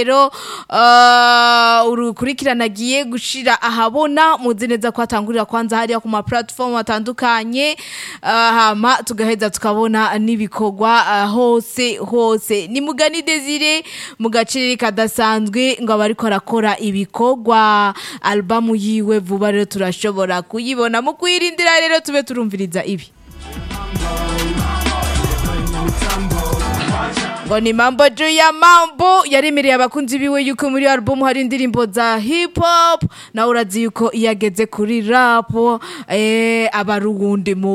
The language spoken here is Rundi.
rero uh, urukurikirana agiye gushira ahabona muzi neza ko atangurira kwanza hariya ku ma platform atandukanye uh, hama tugaheza tukabona n'ibikorwa uh, hose hose ni mugani Desire mu gaciro kadasanzwe ngo abariko arakora ibikorwa albamu yiwe vuba rero turashobora kuyibona mu kwirindira rero tube turumviriza ibi ngo ni mambo juu ya mambo yaremereye abakunzi biwe yuko muri album hari indirimbo za hip hop nawe urazi yuko iyo ageze kuri rap eh, aba ari uwundi mu